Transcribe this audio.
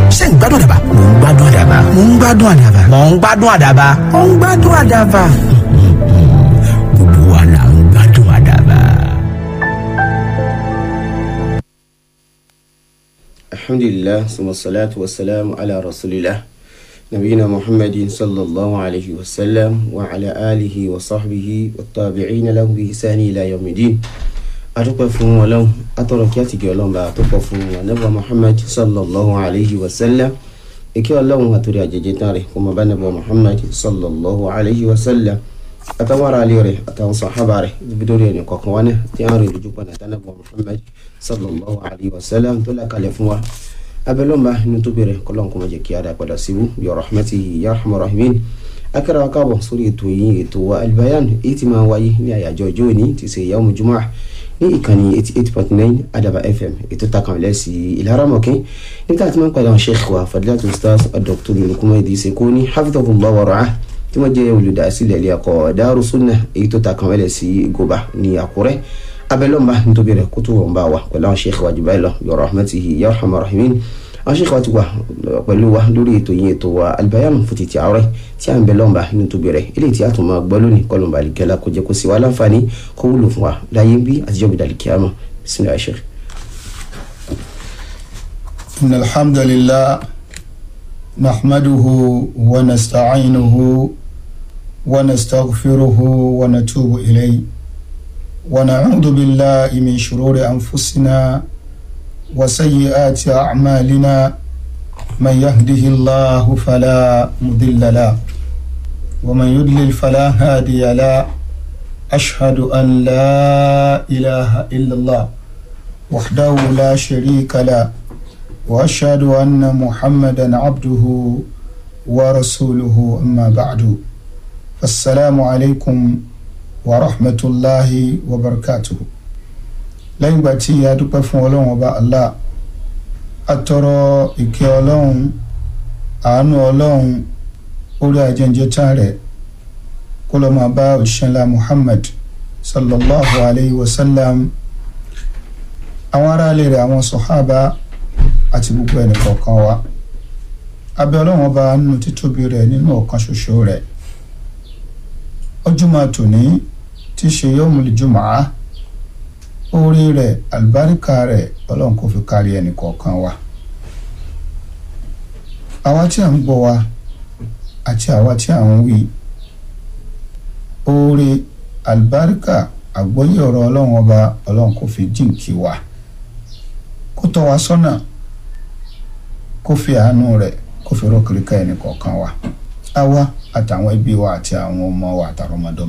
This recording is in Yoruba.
ṣé ń gbádùn àdàbà mò ń gbádùn àdàbà mò ń gbádùn àdàbà mò ń gbádùn àdàbà mò ń gbádùn àdàbà gbogbo wa là ń gbádùn àdàbà. alhamdulillah suma salatu wa salam ala rasulillah nabiyina muhammadin sallallahu alayhi wa sallam wa ala alihi wa sahbihi wa tabi'ina lahu bi ihsani ila yawmidin adúpẹ́ fún ọlọ́run atọ́rọ̀ kí àtìgẹ́ ọlọ́run bá tó pọ̀ fún anábọ̀ muhammad sallallahu alayhi wa sallam ìkẹ́ ọlọ́run àtòrí àjẹjẹ tán rẹ̀ kó máa bá anábọ̀ muhammad sallallahu alayhi wa sallam àtàwọn ará ilé rẹ̀ àtàwọn sàhábà rẹ̀ níbi tó rí ẹni kọ̀ọ̀kan wá náà tí wọ́n rí ojú pọ̀ náà tánàbọ̀ muhammad sallallahu alayhi wa sallam tó lákàlẹ̀ fún wa abẹ́lọ́mà inú tó bẹ̀rẹ̀ kọ́lọ́n kó má jẹ́ kí a dá padà síbú bi rahmatihi ya arhamar rahimin akẹ́rẹ́ wa káàbọ̀ sórí ètò yìí ètò wa albayan èyí tí máa wáyé ní àyájọ́ ọjọ́ òní ti ṣe yawmu jumu'ah ní ìkànnì eighty eight point nine adaba fm ètò takanlẹ̀ sí ìlaramọ̀kẹ́ nígbà tí wọ́n padà wọn sheikh wa fadilatu ustaz dr lukuma idris koni hafidhahullah wa ra'ah tí wọ́n jẹ́ olùdásílẹ̀ ilé ẹ̀kọ́ Daaru Sunnah èyí tó takanlẹ̀ sí goba ní àkúrẹ́ abẹ́lọ́mba nítorí rẹ̀ kótó wọn bá wa pẹ̀lú àwọn sheikh wa jù báyìí lọ bi rahmatihi ya arhamar rahimin àwọn sheikh wa ti wà pẹ̀lú wa lórí ètò yìí ètò wa albayan fún títí àárẹ̀ tí à ń bẹ lọ́mba nítorí rẹ̀ eléyìí tí a tún máa gbọ́ lónìí kọlọ̀mbà àlìkẹ́lá kó jẹ́ kó sì wá láǹfààní kó wúlò fún wa láyé bí àtijọ́ bí dàlí kíámà bismillah sheikh. إن الحمد لله نحمده ونستعينه ونستغفره ونتوب إليه ونعوذ بالله من شرور أنفسنا وسيئات أعمالنا من يهده الله فلا مضل له ومن يضلل فلا هادي له أشهد أن لا إله إلا الله وحده لا شريك له وأشهد أن محمدا عبده ورسوله أما بعد فالسلام عليكم ورحمة الله وبركاته lẹ́yìn ìgbà tí a dúpẹ́ fún ọlọ́run ọba allah atọrọ ìkẹ́ ọlọ́run àánú ọlọ́run orí ajẹ́njẹ́ tán rẹ̀ kó lọ́ máa bá òṣìṣẹ́ ńlá muhammad sallallahu alayhi wa sallam àwọn aráàlú rẹ̀ àwọn sọ̀hábà àti gbogbo ẹnì kọ̀ọ̀kan wa abẹ́ ọlọ́run ọba nínú títóbi rẹ̀ nínú ọ̀kan ṣoṣo rẹ̀ ọjọ́ máa tòní tí ṣe yawmul jumu'ah orí rẹ̀ àlùbáríkà rẹ̀ ọlọ́run kò fi kárí ẹnì kọ̀ọ̀kan wa àwa tí à ń gbọ́ wa àti àwa tí à ń wí orí àlùbáríkà àgbọ́yé ọ̀rọ̀ ọlọ́run ọba ọlọ́run kò fi jíǹkí wa kó tọ́ wa sọ́nà kó fi àánú rẹ̀ kó fi rọ́kìríkà ẹnì kọ̀ọ̀kan wa àwa àtàwọn ẹbí wa àti àwọn ọmọ wa àtàwọn ọmọdọ́mọ